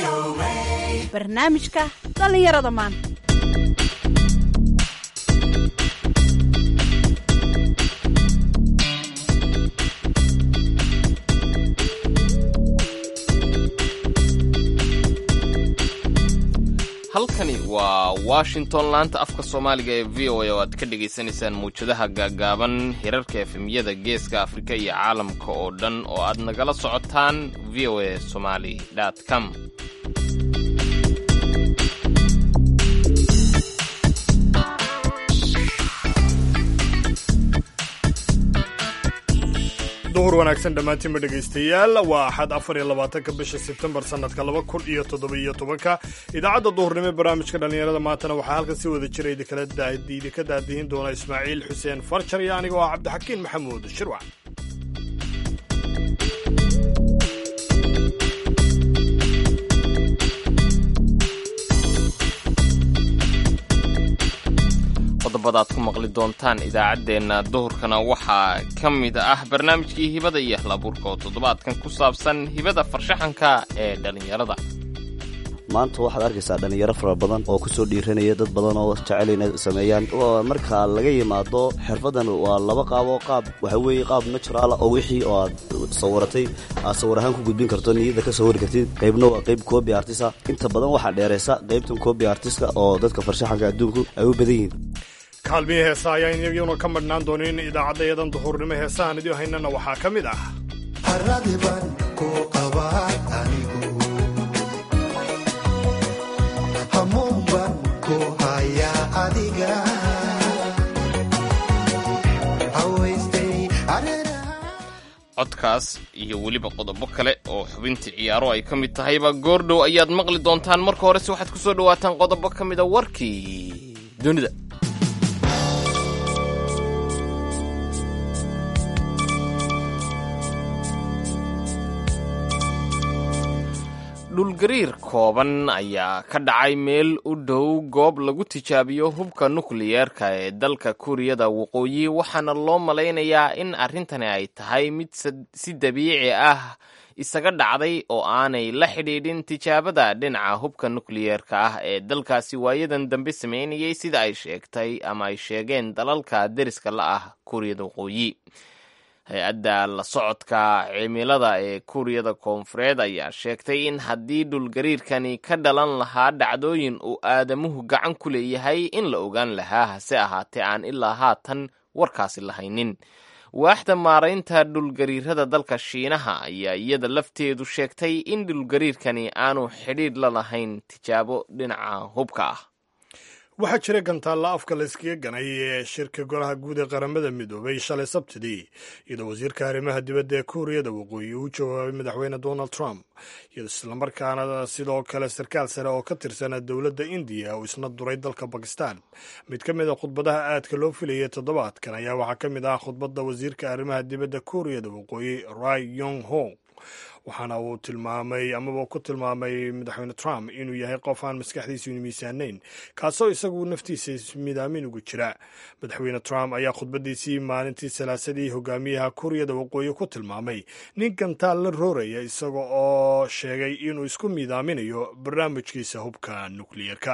barnaamijka dhallinyarada maanta halkani waa washington laanta afka soomaaliga ee v o a oo aad ka dhagaysanaysaan mawjadaha gaagaaban hirarka efemyada geeska afrika iyo caalamka oo dhan oo aad nagala socotaan v o a somali com duhur wanaagsan dhammaantiinba dhegaystayaal waa axad afar iyo labaatanka bisha sebtembar sannadka laba kun iyo toddobiyo tobanka idaacadda duhurnimo ee barnaamijka dhallinyarada maantana waxaa halkan si wada jira idinka daadihin doona ismaaciil xuseen farjar iyo anigoo ah cabdixakiin maxamuud shirwac qodobada aad ku maqli doontaan idaacaddeenna duhurkana waxaa ka mid ah barnaamijkii hibada iyo halabuurka oo toddobaadkan ku saabsan hibada farshaxanka ee dhallinyarada maanta waxaad arkaysaa dhallinyaro fara badan oo kusoo dhiiranaya dad badan oo jecel inay sameeyaan marka laga yimaado xirfadan waa laba qaabo qaab waxa weeye qaab naturaala oo wixii oo aad sawiratay aad sawir ahaan ku gudbin karto niyadda ka sawiri kartid qaybna waa qayb coobi artisa inta badan waxaa dheeraysa qaybtan coobi artiska oo dadka farshaxanka adduunku ay u badan yihiin kaalmihii heesa ayaan iyaguna ka madhnaan doonin idaacaddayadan duhurnimo heesahan idiin haynana waxaa ka mid ah haradiban ku qabaa anigu hamuunban ku hayaa adiga hawaystay areeraha codkaas iyo weliba qodobo kale oo xubintii ciyaaro ay ka mid tahayba goordhow ayaad maqli doontaan marka horese waxaad ku soo dhowaataan qodobo ka mida warkii dunida dhulgariir kooban ayaa ka dhacay meel u dhow goob lagu tijaabiyo hubka nukliyeerka ee dalka kuuriyada waqooyi waxaana loo malaynayaa in arrintani ay tahay mid si dabiici ah isaga dhacday oo aanay la xidhiidhin tijaabada dhinaca hubka nukliyeerka ah ee dalkaasi waayadan dambe sameynayay sida ay sheegtay ama ay sheegeen dalalka deriska la ah kuuriyada waqooyi hay-adda la socodka cimilada ee kuuriyada koonfureed ayaa sheegtay in haddii dhulgariirkani ka dhalan lahaa dhacdooyin uu aadamuhu gacan ku leeyahay in la ogaan lahaa hase ahaatee aan ilaa haatan warkaasi lahaynin waaxda maaraynta dhulgariirada dalka shiinaha ayaa iyada lafteedu sheegtay in dhulgariirkani aanu xidhiidh la lahayn tijaabo dhinaca hubka ah waxaa jira gantaalla afka la iskaga ganay ee shirka golaha guud ee qaramada midoobay shalay sabtidii iyadoo wasiirka arrimaha dibadda ee kuuriyada waqooyi uu jawaabay madaxweyne donald trump islamarkaana sidoo kale sarkaal sare oo ka tirsan dowladda indiya uu isna duray dalka bakistan mid ka mid a khudbadaha aadka loo filayay toddobaadkan ayaa waxaa ka mid ah khudbadda wasiirka arrimaha dibadda kuuriyada waqooyi rai yong ho waxaana uu tilmaamay amaba ku tilmaamay madaxweyne trump inuu yahay qof aan maskaxdiisu miisaanayn kaasoo isagu naftiisa midaamin ugu jira madaxweyne trump ayaa khudbadiisii maalintii salaasadii hogaamiyaha kuuriyada waqooyi ku tilmaamay nin gantaal la rooraya isaga oo sheegay inuu isku miidaaminayo barnaamijkiisa hubka nukliyeerka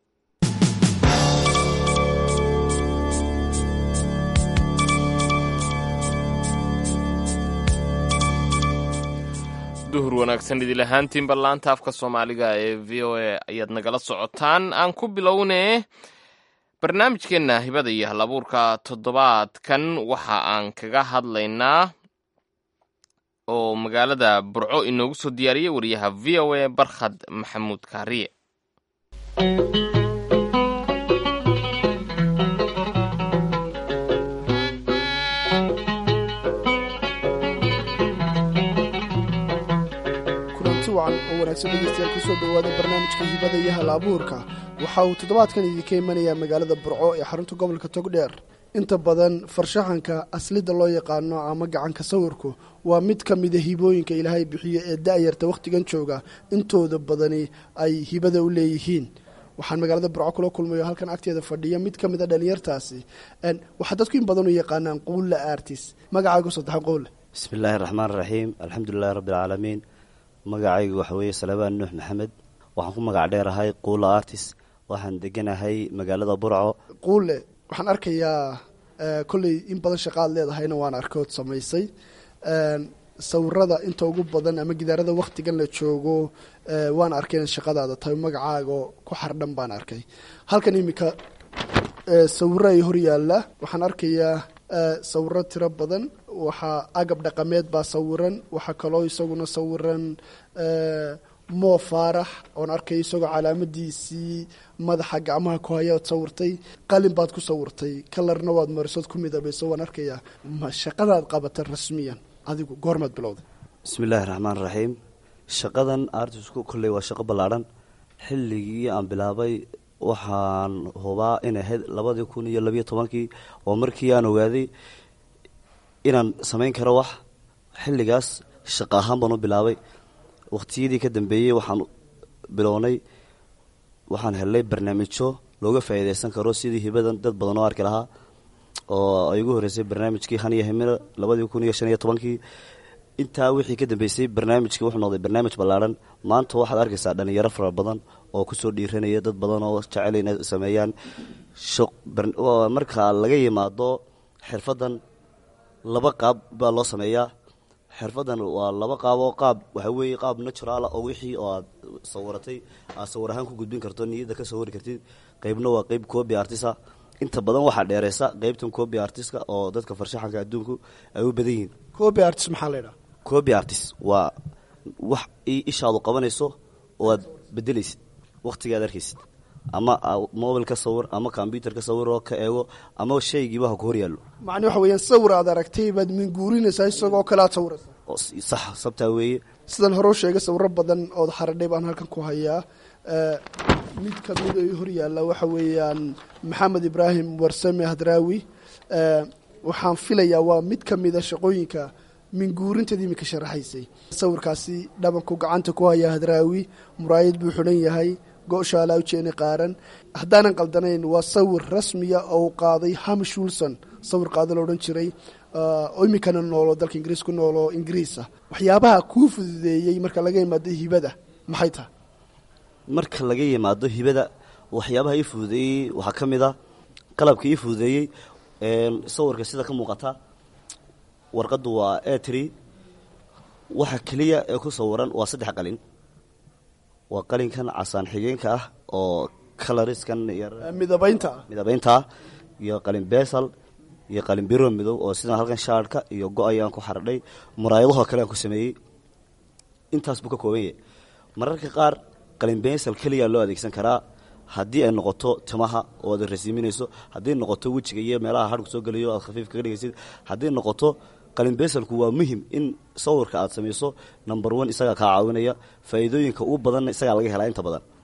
duhur wanaagsan idil ahaantiinba laanta afka soomaaliga ee v o a ayaad nagala socotaan aan ku bilownee barnaamijkeenna hibada iyo halabuurka toddobaadkan waxa aan kaga hadlaynaa oo magaalada burco inoogu soo diyaariyey wariyaha v o a barkhad maxamuud kaariye kulanti wacan oo wanaagsan dhegeystayaal kusoo dhowaada barnaamijka hibada iyo hal abuurka waxa uu toddobaadkan idinka imanayaa magaalada burco ee xarunta gobolka togdheer inta badan farshaxanka aslida loo yaqaano ama gacanka sawirku waa mid ka mida hibooyinka ilaahay bixiyo ee da-yarta wakhtigan jooga intooda badani ay hibada u leeyihiin waxaan magaalada burco kula kulmayo halkan agteeda fadhiya mid ka mid a dhalinyartaasi waxaa dadku in badan u yaqaanaan quulla artis magacaagu saddexa quulle bismi illaahi raxmaan raxiim alxamdulilahi rabbi alcaalamiin magacaygu waxa weeye salabaan nuux maxamed waxaan ku magac dheerahay quula artist waxaan deganahay magaalada burco quule waxaan arkayaa kolley in badan shaqaad leedahayna waan arkood samaysay sawirada inta ugu badan ama gidaarada waktigan la joogo waan arkay in shaqadaada tahay magacaaga ku xardhan baan arkay halkan iminka sawiro ay hor yaalla waxaan arkayaa sawiro tiro badan waxaa agab dhaqameed baa sawiran waxaa kaloo isaguna sawiran moo faarax oon arkay isagoo calaamadiisii madaxa gacmaha ku hayaad sawirtay qalin baad ku sawirtay kalarna waad marisood ku midabayso waan arkayaa ma shaqadaad qabata rasmiyan adigu goormaad bilowday bismi illaahi raxmaan raxiim shaqadan artisku kolley waa shaqo ballaadhan xilligii aan bilaabay waxaan hubaa inay ahayd labadii kun iyo labiyo tobankii oo markii aan ogaaday inaan samayn karo wax xilligaas shaqo ahaan baan u bilaabay waqtiyadii ka dambeeyey waxaan bilownay waxaan helnay barnaamijyo looga faa'iidaysan karo sidii hibadan dad badan oo arki lahaa oo ay ugu horreysay barnaamijkii han iyo himina labadii kun iyo shan iyo tobankii intaa wixii ka dambeysay barnaamijkii wuxuu noqday barnaamij ballaadhan maanta waxaad arkaysaa dhalinyaro fara badan oo kusoo dhiiranaya dad badan oo jecel inay sameeyaan marka laga yimaado xirfadan laba qaab baa loo sameeyaa xirfadan waa laba qaab oo qaab waxaa weeye qaab naturaala oo wixii oo aad sawiratay aad sawir ahaan ku gudbin karto niyadda ka sawiri kartid qeybna waa qeyb copy artisa inta badan waxaa dheereysa qeybtan copy artiska oo dadka farshaxanka adduunku ay u badan yihiin copy artist maxaa la yidhaha copy artist waa wax ishaadu qabanayso oo aad bedelaysid waqtigaad arkaysid ama mobil ka sawir ama combyuter ka sawir oo ka eego ama shaygiiba ha ku hor yaallo macni waxa weeyaan sawir aad aragtay baad minguurinaysaa isagoo kale aad sawiraysaa sax sabtaa weeye sidaan hore u sheegay sawiro badan ood xaradhay baan halkan ku hayaa mid kamid ay hor yaalla waxa weeyaan maxamed ibraahim warsame hadraawi waxaan filayaa waa mid ka mida shaqooyinka minguurinteeda iminka sharaxaysay sawirkaasi dhabanku gacanta ku haya hadraawi muraayad buu xidhan yahay go-shaalaa ujeeni qaaran haddaanan qaldanayn waa sawir rasmiya oo qaaday hamish wilson sawir qaado la odhan jiray oo iminkana noolo dalka ingiriis ku noolo ingiriisa waxyaabaha kuu fududeeyey marka laga yimaado hibada maxay tahay marka laga yimaado hibada waxyaabaha ii fududeeyey waxaa ka mid a qalabka ii fududeeyey sawirka sida ka muuqata warqaddu waa atri waxa keliya ee ku sawiran waa saddex qalin waa qalinkan casaan xigeenka ah oo caloriskan midabaynta midabayntaa iyo qalin besal iyo qalin biro midow oo sidan halkan shaarhka iyo go- ayaan ku xardhay muraayadahoo kale aan ku sameeyey intaas buu ka kooban yahay mararka qaar qalin besal keliyaa loo adeegsan karaa haddii ay noqoto timaha oo aad rasiiminayso haddii noqoto wejiga iyo meelaha hadhku soo gelayo aad khafiif kaga dhigaysid haddii noqoto qalin besalku waa muhim in sawirka aad samayso number one isagaa kaa caawinaya faa'iidooyinka ugu badanna isagaa laga helaa inta badan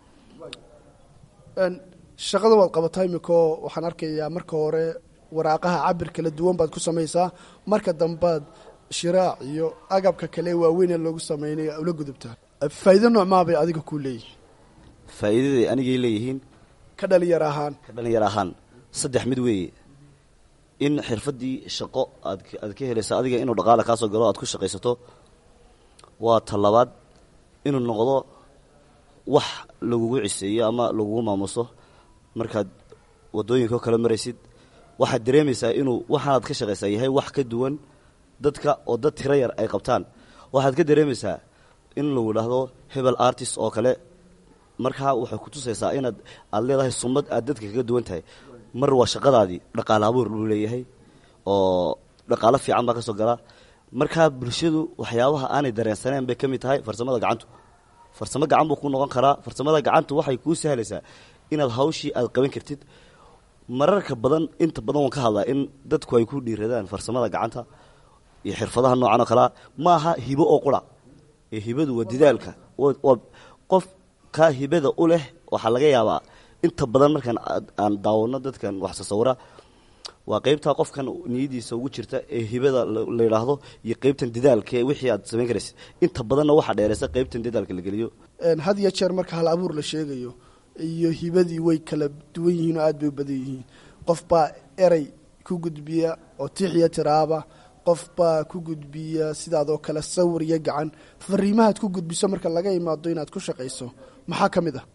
shaqada waad qabataa imiko waxaan arkayaa marka hore waraaqaha cabir kala duwan baad ku samaysaa marka dambaad shiraac iyo agabka kale waaweyn ee loogu sameynaya ula gudubtaa faa'iido noocmaa bay adiga kuu leeyihin faa'iidaday anigay leeyihiin ka dhalinyar ahaan ka dhalinyar ahaan saddex mid weeye in xirfaddii shaqo aad aad ka helaysa adiga inuu dhaqaala kaa soo galo aad ku shaqaysato waa talabaad inuu noqdo wax lagugu ciseeyo ama lagugu maamuso markaad waddooyinka kala maraysid waxaad dareemaysaa inuu waxaanaad ka shaqaysaa yahay wax ka duwan dadka oo dad tiro yar ay qabtaan waxaad ka dareemaysaa in lagu dhahdo hebel artist oo kale markaa waxay ku tusaysaa inaad aad leedahay sumad aad dadka kaga duwan tahay mar waa shaqadaadii dhaqaale abuur luu leeyahay oo dhaqaalo fiican baa ka soo gala markaa bulshadu waxyaabaha aanay dareensaneen bay ka mid tahay farsamada gacantu farsamo gacan buu ku noqon karaa farsamada gacantu waxay kuu sahlaysaa inaad hawshii aad qaban kartid mararka badan inta badan waan ka hadlaa in dadku ay ku dhiiradaan farsamada gacanta iyo xirfadaha noocan oo kalea ma aha hibo oo qura ee hibadu waa didaalka waa qof kaa hibada u leh waxaa laga yaabaa inta badan markaan aan daawano dadkan wax tasawira waa qeybtaa qofkan niyadiisa ugu jirta ee hibada la yidhaahdo iyo qeybtan didaalka ee wixii aad samayn karaysid inta badanna waxaa dheeraysa qeybtan didaalka la geliyo had iyo jeer marka hal abuur la sheegayo iyo hibadii way kala duwan yihiin oo aad bay u badan yihiin qof baa erey ku gudbiya oo tixiya tiraaba qof baa ku gudbiya sidaadoo kale sawir iyo gacan fariimahaad ku gudbiso marka laga imaado inaad ku shaqayso maxaa ka mid ah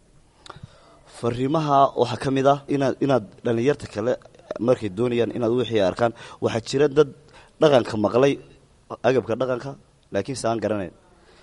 fariimaha waxaa ka mid ah inaad inaad dhallinyarta kale markay doonayaan inaad wixii arkaan waxaa jira dad dhaqanka maqlay agabka dhaqanka laakiin se aan garanayn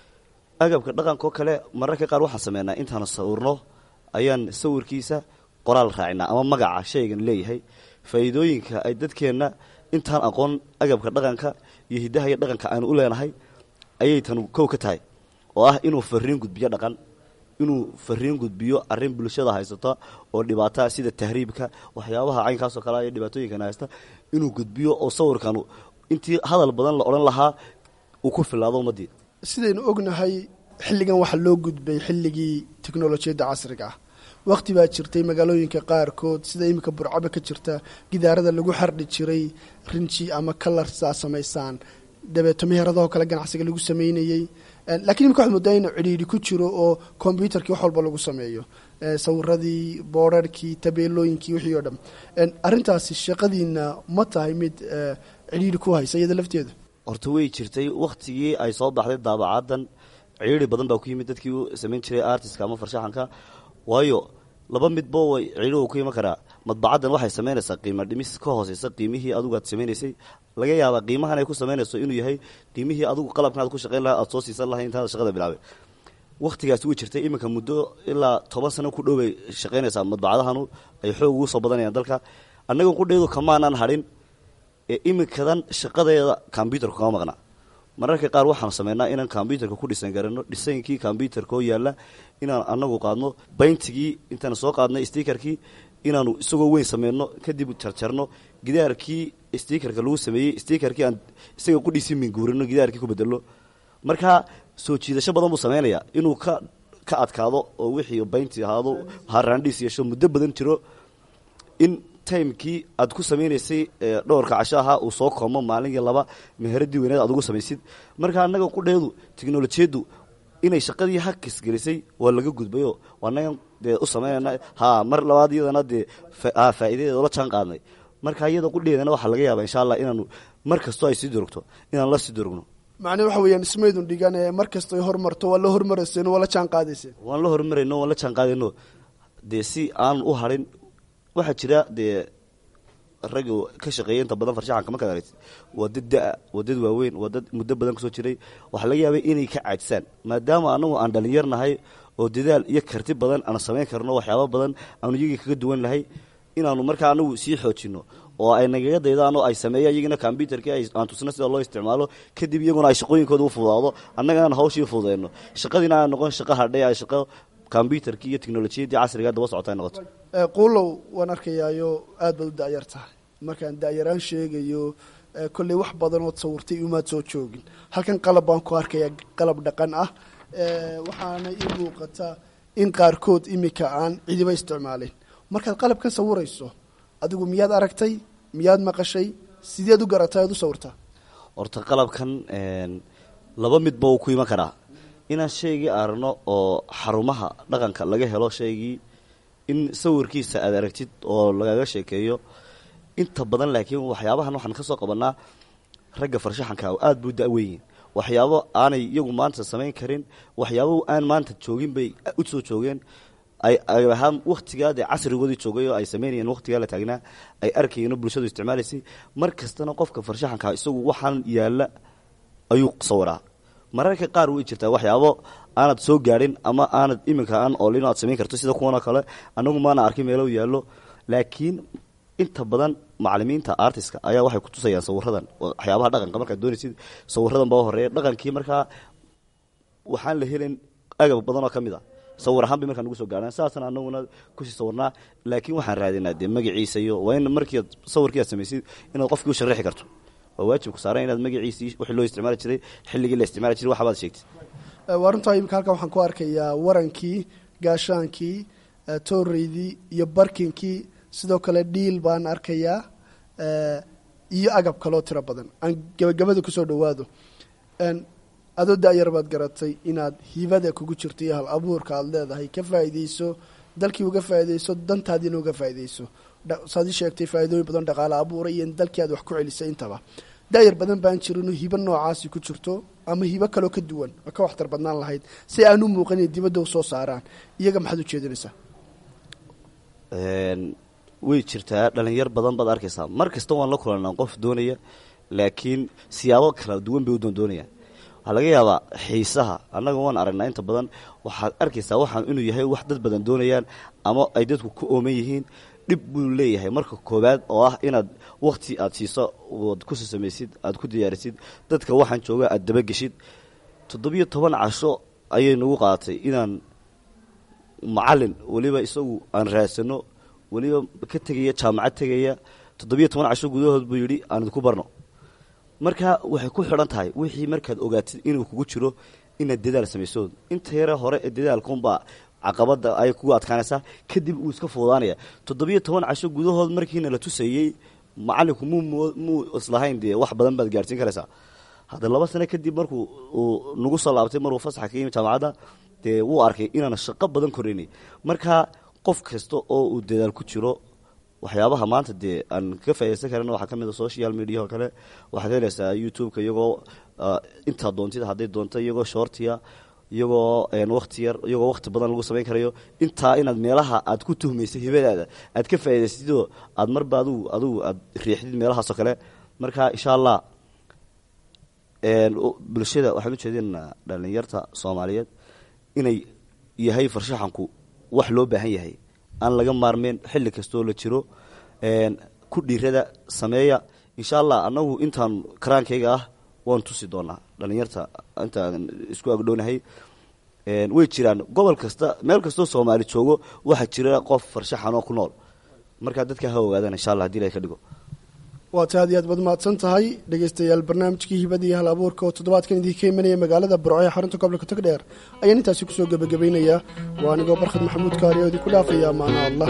agabka dhaqankaoo kale mararka qaar waxaan sameynaa intaanu sawirno ayaan sawirkiisa qoraal raacinaa ama magaca shaygan leeyahay faa'iidooyinka ay dadkeenna intaan aqoon agabka dhaqanka iyo hiddaha iyo dhaqanka aanu u leenahay ayay tan kow ka tahay oo ah inuu fariin gudbiyo dhaqan inuu fariin gudbiyo arrin bulshada haysata oo dhibaataa sida tahriibka waxyaabaha caynkaasoo kale iyo dhibaatooyinkan haysta inuu gudbiyo oo sawirkan intii hadal badan la odhan lahaa uu ku filaado ummaddii sidaynu ognahay xilligan waxaa loo gudbay xilligii teknolojiyadda casriga ah wakhti baa jirtay magaalooyinka qaarkood sida iminka burcaba ka jirta gidaarada lagu xardhi jiray rinji ama kalarsaa samaysaan dabeeto meheradahoo kale ganacsiga lagu sameynayey lakiin imika waxad moodaa inuu cidhiidhi ku jiro oo kombyutarkii wax walba lagu sameeyo sawiradii boorarhkii tabeelooyinkii wixii oo dham arrintaasi shaqadiina ma tahay mid cidhiidhi ku haysa iyada lafteeda horta way jirtay wakhtigii ay soo baxday daabacaddan ciidri badan baa ku yimid dadkii u samayn jiray artiska ama farshaxanka waayo laba midba way ciidhigu ku iman karaa madbacaddan waxay samaynaysaa qiimo dhimis ka hooseysa qiimihii adigu aad samaynaysay laga yaabaa qiimahan ay ku samaynayso inuu yahay qiimihii adigu qalabkan aad ku shaqayn lahaa aad soo siisan lahay intaada shaqada bilaabay wakhtigaasi way jirtay iminka muddo ilaa toban sano ku dhow bay shaqaynaysaa madbacadahanu ay xoog ugu soo badanayaan dalka annaga qudheedu kamaanaan hadhin ee iminkadan shaqadeeda kombyutarka kama maqna mararka qaar waxaanu sameynaa inaan kombyutarka ku dhisan garano dhisaynkii kombyutarka oo yaalla inaan anagu qaadno bayntigii intaan soo qaadnay stikerkii inaanu isagoo weyn sameyno kadib jarjarno gidaarkii stikerka lagu sameeyey stikerkii aan isaga qudhiisii minguurino gidaarkii ku bedelno markaa soo jiidasho badan buu sameynayaa inuu ka ka adkaado oo wixii baynti ahaado haraandhiis yeesho muddo badan jiro in timekii aad ku samaynaysay dhowrka casho ahaa uu soo koomo maalin iyo laba meheradii weyneed aad ugu samaysid marka annaga qudheedu teknolojiyaddu inay shaqadii hakis gelisay waa laga gudbayo waanagan dee u samaynayna ha mar labaad iyadana dee ha faa'iidadeeda ula jaan qaadnay marka iyada qudheedana waxaa laga yaabaa insha allah inaanu mar kastoo ay sii durugto inaan la sii durugno macnee waxa weeyaan ismaydun dhigan ee mar kasta ay hormarto waa la hormarayseen waa la jaan qaadayseen waan la horumarayno waan la jaan qaadayno dee si aanan u harin waxaa jira dee ragga ka shaqeeya inta badan farshaxanka markaad aragtid waa dad da-a waa dad waaweyn waa dad muddo badan kasoo jiray waxaa laga yaabay inay ka caajisaan maadaama anagu aan dhalinyarnahay oo dadaal iyo karti badan aan samayn karno waxyaaba badan aanu iyagii kaga duwan lahay inaanu markaa anagu sii xoojino oo ay nagaga daydaan oo ay sameeyaan iyagina kombyutarkii aan tusno sida loo isticmaalo kadib iyaguna ay shaqooyinkooda u fudaado annagana hawshii fududeyno shaqadiina aan noqon shaqo hadhay ay shaqo kombyutarkii iyo teknolojiyaddii casriga daba socota ay noqoto quulow waan arkayaayo aad baad u da-yar tahay markaan da-yaraan sheegayo kolley wax badanood sawirtay umaad soo joogin halkan qalab baan ku arkayaa qalab dhaqan ah waxaana ii muuqata in qaarkood imika aan cidiba isticmaaleyn markaad qalabkan sawirayso adigu miyaad aragtay miyaad maqashay sideed u garatay aad u sawirtaa horta qalabkan laba midba uu ku iman karaa inaan shaygii aragno oo xarumaha dhaqanka laga helo shaygii in sawirkiisa aad aragtid oo lagaga sheekeeyo inta badan laakiin waxyaabahan waxaan ka soo qabanaa ragga farshaxanka aada buu da-weyiin waxyaabo aanay iyagu maanta samayn karin waxyaabo aan maanta joogin bay u soo joogeen ay ahaan wakhtigaa dee casrigoodii joogay oo ay samaynayeen wakhtigaa la taagnaa ay arkayeen oo bulshadu isticmaalaysay mar kastana qofka farshaxanka isagu waxaan yaalla ayuu sawiraa mararka qaar way jirtaa waxyaabo aanad soo gaadhin ama aanad iminka aan oolin aad samayn karto sida kuwanoo kale anagu maana arkin meelo yaallo laakiin inta badan macalimiinta artiska ayaa waxay kutusayaan sawiradan waxyaabaha dhaqanka markaad doonaysid sawiradan baa horeeya dhaqankii markaa waxaan la helin agab badan oo ka mid a sawir ahaan bay markaa nagu soo gaadhaan saasna anaguna kusii sawirnaa laakiin waxaan raadinaa dee magaciisa iyo waa in markiiad sawirkii aad samaysid inaad qofkii u sharaxi karto waa waajibku saaran inaad magaciisii wixii loo isticmaali jiray xilligii la isticmaali jiray waxbaad sheegtid waa runtaa imika halkan waxaan ku arkayaa warankii gaashaankii tooreydii iyo barkinkii sidoo kale dhiil baan arkayaa iyo agab kaloo tiro badan aan gebagabada kusoo dhawaado adoo da-yar baad garatay inaad hibada kugu jirto iyo hal abuurka aada leedahay ka faa'iideyso dalkii uga faa'iideyso dantaadiina uga faa'iideyso saad ii sheegtay faa'iidooyin badan dhaqaale abuura iyo in dalkii aad wax ku celisay intaba daayar badan baan jirinoo hibo noocaasi ku jirto ama hibo kaloo ka duwan oo ka waxtar badnaan lahayd si aan u muuqanin dibadda u soo saaraan iyaga maxaad u jeedinaysaa way jirtaa dhalinyar badan baad arkaysaa mar kasta waan la kulanaa qof doonaya laakiin siyaabo kala duwan bay u doondoonayaan waxaa laga yaabaa xiisaha annaga waan aragnaa inta badan waxaad arkaysaa waxaan inuu yahay wax dad badan doonayaan ama ay dadku ku ooman yihiin dhib buu leeyahay marka koowaad oo ah inaad wakti aad siiso oad ku samaysid aad ku diyaarisid dadka waxaan jooga aad dabageshid toddobiyo toban casho ayay nagu qaadatay inaan macalin weliba isagu aan raadsano weliba ka tegaya jaamacad tegaya toddobiyo toban casho gudahood buu yidhi aan idinku barno marka waxay ku xidhan tahay wixii markaad ogaatid inuu kugu jiro inaad dadaal samayso inta yare hore ee dadaalkunbaa caqabada ay kugu adkaanaysaa kadib uu iska fuudaanaya toddobiyo toban casho gudahood markiina la tusayey macalinku muu muu islahayn dee wax badan baad gaadhsiin karaysaa hadda laba sano kadib markuu uu nagu soo laabtay maruu fasaxa ka yimi jaamacadda dee wuu arkay inaan shaqo badan koraynay marka qof kasta oo uu dadaal ku jiro waxyaabaha maanta dee aan ka faa'idaysan karana waxaa ka mid a social media oo kale waxaad helaysaa youtube-ka iyagoo intaa doontida hadday doonto iyagoo shortiya iyagoo wakti yar iyagoo wakti badan lagu samayn karayo intaa inaad meelaha aad ku tuhmaysa hibadaada aad ka faa'idaysatidoo aad marba adugu adugu aad riixdid meelahaasoo kale marka insha allah bulshada waxaan ujeedinaynaa dhalinyarta soomaaliyeed inay yahay farshaxanku wax loo baahan yahay aan laga maarmeen xilli kastoo la jiro ku dhiirada sameeya insha allah annagu intaan karaankayga ah waan tusi doonaa dhalinyarta intaan isku agdhownahay way jiraan gobol kasta meel kastoo soomaali joogo waxaa jira qof farshaxan oo ku nool markaa dadka ha ogaadaan insha allah hadii la ka dhigo waata aad iyo aad baad mahadsan tahay dhegeystayaal barnaamijkii hibada iyo hal abuurka oo toddobaadkan idinka imanaya magaalada burco ee xarunta gobolka togdheer ayaan intaasi kusoo gebagabaynayaa waa anigoo barkhad maxamuud kaari oo idinku dhaafaya maana allah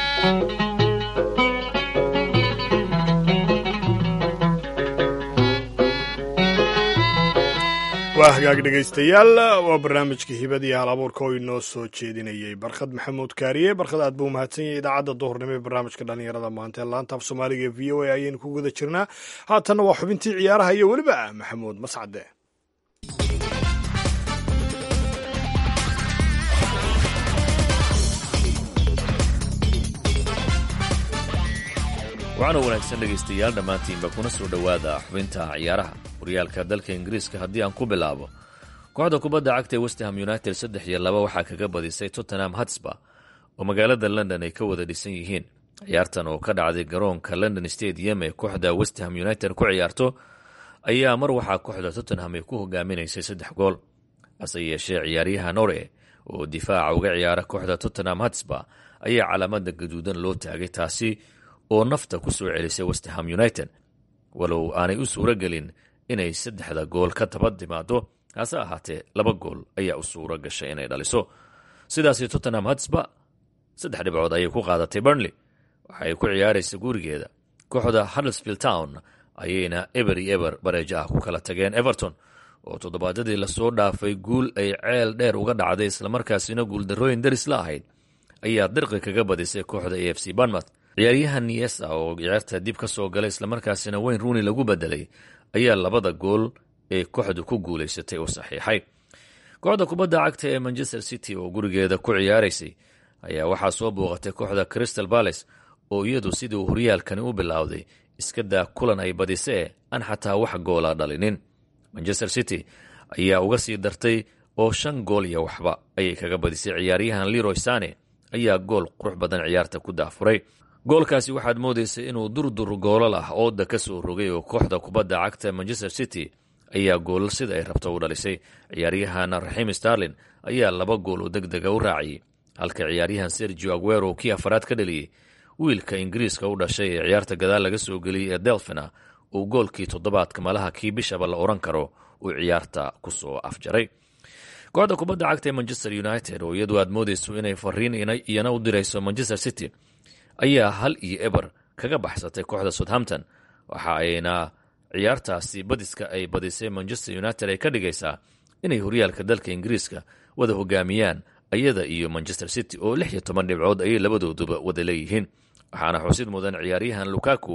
waa hagaag dhegaystayaal waa barnaamijka hibadii hal abuurka oo inoo soo jeedinayay barkhad maxamuud kaariye barkhad aad buu mahadsan yahay idaacadda duhurnimo ee barnaamijka dhallinyarada maanta ee laanta af soomaaliga ee v o a ayaynu ku guda jirnaa haatanna waa xubintii ciyaaraha iyo weliba maxamuud mascade waxaana wanaagsan dhegaystayaal dhammaantiinba kuna soo dhowaada xubinta ciyaaraha horyaalka dalka ingiriiska haddii aan ku bilaabo kooxda kubadda cagta ee westham united saddex iyo laba waxaa kaga badisay tottenham hatsba oo magaalada london ay ka wada dhisan yihiin ciyaartan oo ka dhacday garoonka london stadium ee kooxda westham united ku ciyaarto ayaa mar waxaa kooxda tottenham ay ku hogaaminaysay saddex gool hase yeeshee ciyaaryaha nore oo difaaca uga ciyaara kooxda tottenham hatsba ayaa calaamada gaduudan loo taagay taasi oo nafta ku soo celisay westham united walow aanay u suuro gelin inay saddexda gool ka taba timaado hase ahaatee laba gool ayaa u suuro gashay inay dhaliso sidaasi tottenham hatsba saddex dhibcood ayay ku qaadatay burnley waxa ay ku ciyaaraysa gurigeeda kooxda huddersfield town ayayna eber iyo eber bareejo ah ku kala tageen everton oo toddobaadadii lasoo dhaafay guul ay ceel dheer uga dhacday islamarkaasina guuldarrooyin daris la ahayd ayaa dirqi kaga badisay kooxda a f c banmouth ciyaaryahan niesa oo ciyaarta dib ka soo galay islamarkaasina weyn ruuni lagu bedelay ayaa labada gool ee kooxdu ku guulaysatay u saxiixay kooxda kubadda cagta ee manchester city oo gurigeeda ku ciyaaraysay ayaa waxaa soo booqatay kooxda crystal balace oo iyadu sidii uu horyaalkani u bilowday iska daa kulan ay badisee aan xataa wax goola dhalinin manchester city ayaa uga sii dartay oo shan gool iyo waxba ayay kaga badisay ciyaaryahan leroy sane ayaa gool qurux badan ciyaarta ku daafuray goolkaasi waxaad moodaysay inuu durdur goolal ah ooda ka soo rogay oo kooxda kubadda cagta manchester city ayaa goolal sida ay rabto u dhalisay ciyaaryahan raxiim starlin ayaa laba gool oo deg dega u raaciyey halka ciyaaryahan sergio aguero kii afaraad ka dhaliyey wiilka ingiriiska u dhashay ee ciyaarta gadaal laga soo geliyey ee delfina uu goolkii toddobaadka malaha kii bishaba la odhan karo uu ciyaarta ku soo afjaray kooxda kubadda cagta ee manchester united oo iyadu aad moodayso inay fariin iyana u dirayso manchester city ayaa hal iyo eber kaga baxsatay kooxda southampton waxa ayna ciyaartaasi badiska ay badisay manchester united ay ka dhigaysaa inay horyaalka dalka ingiriiska wada hogaamiyaan ayada iyo manchester city oo lix iyo toban dhibcood ayay labadooduba wada leeyihiin waxaana xusid mudan ciyaaryahan lukaku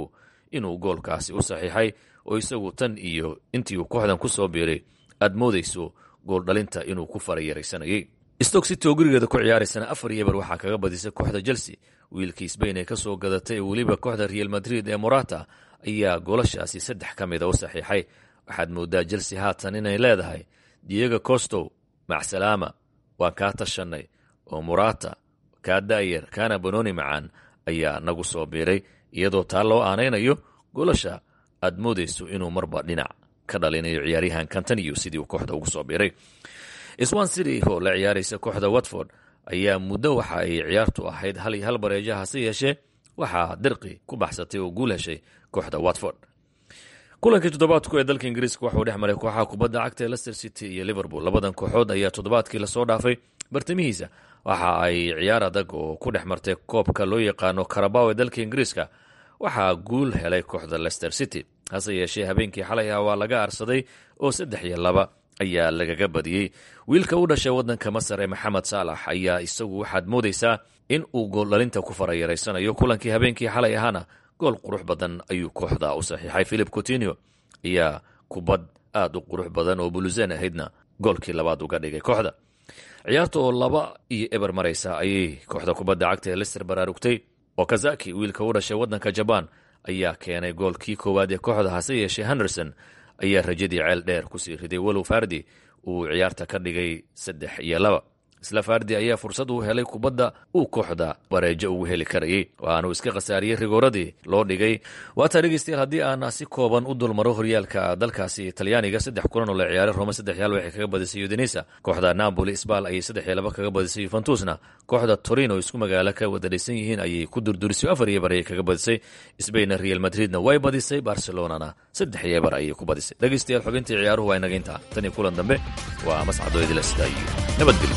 inuu goolkaasi u saxiixay oo isagu tan iyo intii uu kooxdan ku soo biiray aad moodayso gooldhalinta inuu ku farayaraysanayay stoke city oo gurigeeda ku ciyaaraysana afar iyo eber waxaa kaga badisay kooxda chelsea wiilkii sbain ee kasoo gadatay ee weliba kooxda real madrid ee morata ayaa goolashaasi saddex ka mida u saxiixay waxaad moodaa chelsea haatan inay leedahay diego costow macsalaama waan kaa tashanay oo morata kaa da'yar kaana banoni macaan ayaa nagu soo biiray iyadoo taa loo aanaynayo goolasha aad moodayso inuu marba dhinac ka dhalinayo ciyaaryahan cantaniyo sidii uu kooxda ugu soo biiray swan city oo la ciyaaraysa kooxda watford ayaa muddo waxa ay ciyaartu ahayd hal iyo hal bareeja hase yeeshee waxaa dirqi ku baxsatay oo guul heshay kooxda watford kulankii toddobaadku ee dalka ingiriiska waxauu dhex maray kooxaha kubadda cagta ee lester city iyo liverpool labadan kooxood ayaa toddobaadkii lasoo dhaafay bartamihiisa waxa ay ciyaar adag oo ku dhex martay koobka loo yaqaano karabaw ee dalka ingiriiska waxaa guul helay kooxda lester city hase yeeshee habeenkii xalay ah waa laga arsaday oo saddex iyo laba ayaa lagaga badiyey wiilka u dhashay waddanka masar ee maxamed saalax ayaa isagu waxaad moodaysaa in uu gooldhalinta ku farayaraysanayo kulankii habeenkii xalay ahaana gool qurux badan ayuu kooxda u saxiixay philip coutinio ayaa kubad aad u qurux badan oo bulusen ahaydna goolkii labaad uga dhigay kooxda ciyaarta oo laba iyo eber maraysa ayay kooxda kubadda cagta ee lister baraarugtay oo kazaki wiilka u dhashay waddanka jabaan ayaa keenay goolkii koowaad ee kooxda hase yeeshee henderson ayaa rajadii ceel dheer kusii riday walow fardi uu ciyaarta ka dhigay saddex iyo laba isla fardi ayaa fursad uu helay kubadda uu kooxda bareejo ugu heli karayay waanuu iska khasaariyey rigooradii loo dhigay waataa dhegeystayaal haddii aan si kooban u dulmaro horyaalka dalkaasi talyaaniga saddex kulan oo la ciyaaray rome saddex yaal waxay kaga badisay udinisa kooxda napoli sbal ayay saddex iyo laba kaga badisay yuventusna kooxda torino isku magaalo ka wada dhaysan yihiin ayay ku durdurisay afar iyo bar ayay kaga badisay sbainna real madridna way badisay barcelonana saddex iyo bar ayay ku badisay dhegeystayaal xubintii ciyaaruhu waa inaga intaa tan iyo kulan dambe waa mascado idila sida iyo nabadgelyo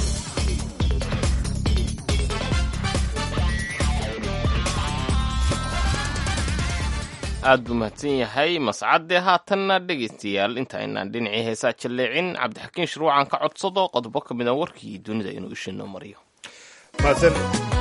aad buu mahadsan yahay mascadde haatanna dhegaystayaal inta aynaan dhinacii heesaa jalleecin cabdixakiin shuruucan ka codsado qodobo ka mid a warkii dunida inuu ishinoo mariyo mahadsan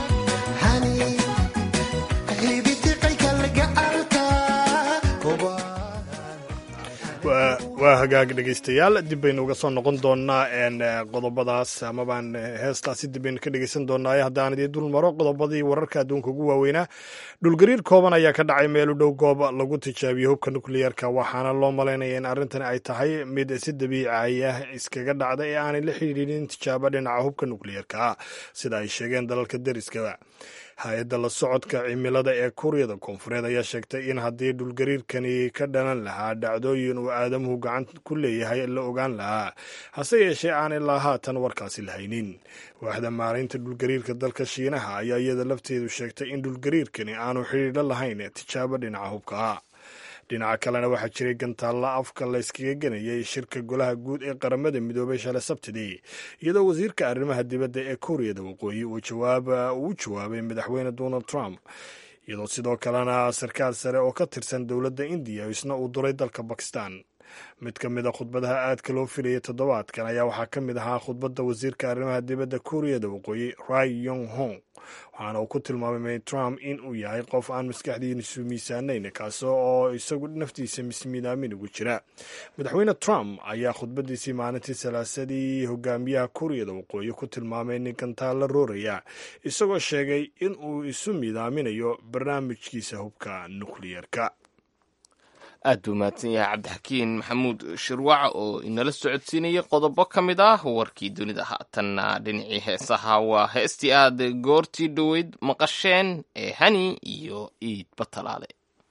waa waa hagaag dhegaystayaal dib baynu uga soo noqon doonaa qodobadaas amabaan heestaasi dib baynu ka dhegaysan doonaa haddaan idii dul maro qodobadii wararka adduunka ugu waaweynaa dhulgariir kooban ayaa ka dhacay meel u dhow goob lagu tijaabiyo hubka nukliyeerka waxaana loo malaynaya in arrintan ay tahay mid si dabiici ah iskaga dhacda ee aanay la xidhiidhin tijaabo dhinaca hubka nukliyeerka sida ay sheegeen dalalka deriska hay-adda la socodka cimilada ee kuuriyada koonfureed ayaa sheegtay in haddii dhulgariirkani ka dhalan lahaa dhacdooyin uu aadamuhu gacan ku leeyahay la ogaan lahaa hase yeeshee aan ilaa haatan warkaasi lahaynin waaxda maaraynta dhulgariirka dalka shiinaha ayaa iyada lafteedu sheegtay in dhulgariirkani aanu xidhiidho lahayn tijaabo dhinaca hubka dhinaca kalena waxaa jiray gantaalla afka la yskaga ganayay shirka golaha guud ee qaramada midoobay shalay sabtidii iyadoo wasiirka arrimaha dibadda ee kuuriyada waqooyi uu u jawaabay madaxweyne donald trump iyadoo sidoo kalena sarkaal sare oo ka tirsan dowladda indiya isna uu duray dalka bakistan mid ka mid a khudbadaha aadka loo filayay toddobaadkan ayaa waxaa ka mid ahaa khudbadda wasiirka arrimaha dibadda kuuriyada waqooyi rai yong hong waxaana uu ku tilmaamay trump in uu yahay qof aan maskaxdiisu miisaanayn kaasi oo isagu naftiisa mismiidaamin ugu jira madaxweyne trump ayaa khudbadiisii maalintii salaasadii hogaamiyaha kuuriyada waqooyi ku tilmaamay ninkantaa la rooraya isagoo sheegay in uu isu miidaaminayo barnaamijkiisa hubka nukliyeerka aad buu mahadsan yahay cabdixakiin maxamuud shirwac oo inala socodsiinayay qodobo ka mid ah warkii dunida haatanna dhinacii heesaha waa heestii aad goortii dhoweyd maqasheen ee hani iyo iid batalaale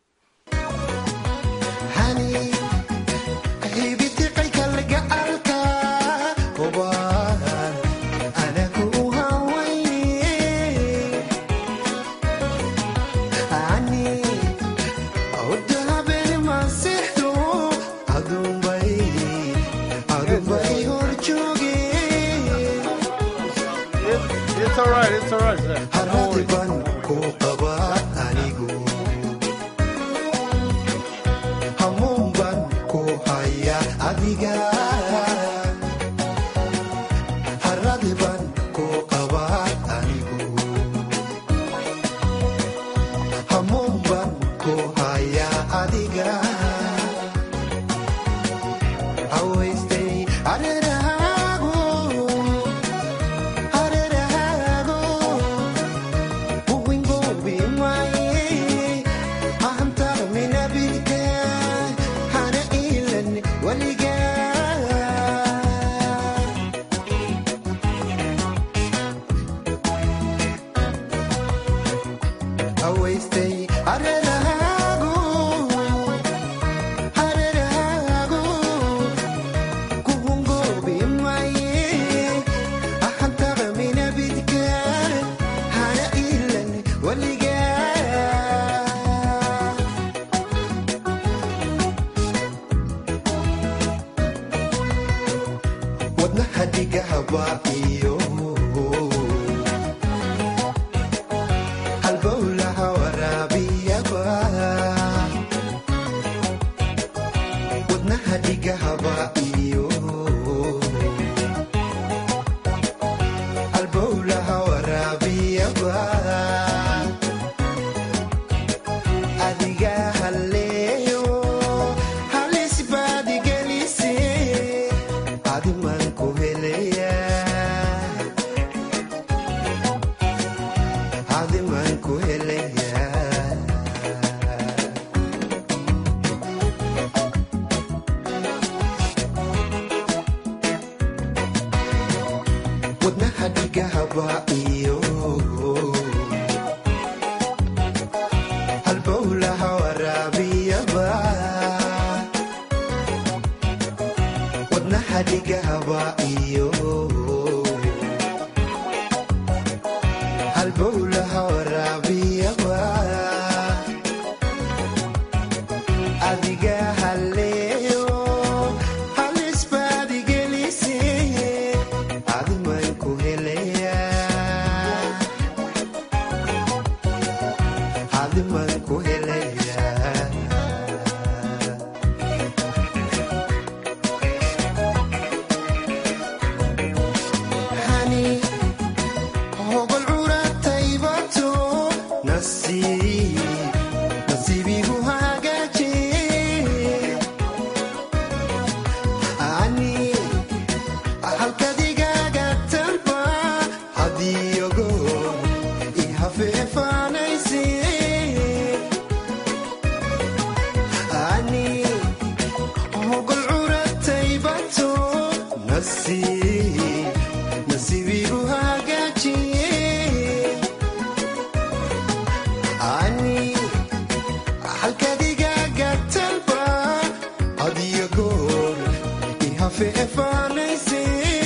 haradiban ku qaba anigu hamuunban ku haya adiga haradiban ku qaba anigu hamuunban ku haya dhigahaba iyo halbowlaha waraabiyaba wadnaha dhigahaba iyo halbowlaha waraabiyaba adiga haleeyo halis baad igelise adiman ku helaya adiman ku helaya wadnaha dhigahaba iyo halbowlaha waraabiyaba wadnaha dhigahaba iyo halbowlaha waraabiyaba adiga haleeyo halis baad igelise adiman ku helaya adiman ku helaya hani hogol curataybato nasiib nasiibigu hagaaje ani halkadigaaga talba hadiyogo ihafeefaanayse ani hogol curataybato nasiib nasiibigu hagaajiye ani halkadigaaga talba hadiyo goor ihafeefaanayse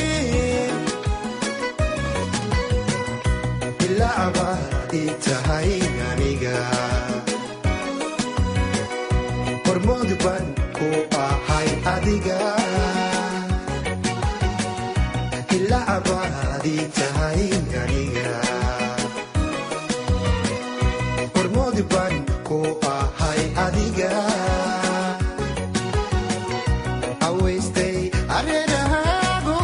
bilacba ii tahay aniga hormood baan ku ahay adiga ilaabaad ii tahay aniga hormood baan ku ahay adiga awaystay areerahaago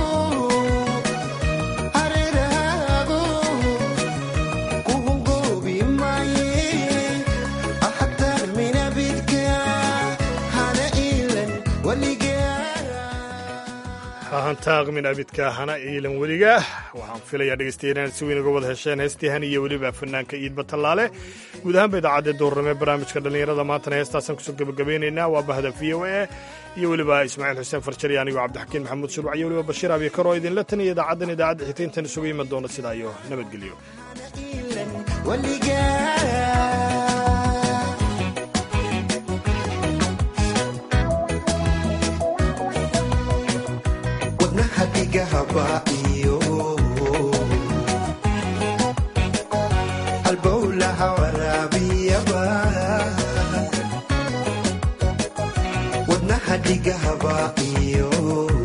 areerahaago kuhungoobi maaye ahatar minabidka hana iilan weligaa hahantaaq min abidka hana iilan weliga waxaan filayaa dhegeystayaal inaad si weyn uga wada hesheen heestii han iyo weliba fanaanka iidba tallaale guud ahaanba idaacadda doorname barnaamijka dhallinyarada maantana heestaasaan kusoo gebagabeynaynaa waa bahda v o a iyo weliba ismaaciil xuseen farjari anigoo cabdixakiin maxamuud shuruuc iyo weliba bashiir abiikar oo idinla taniya idaacaddan idaacadda xigta intaan isugu iman doona sidaa iyo nabadgelyo weligaa wadnaha dhigahaba iyo halbowlaha waraabiyaba wadnaha dhigahaba iyo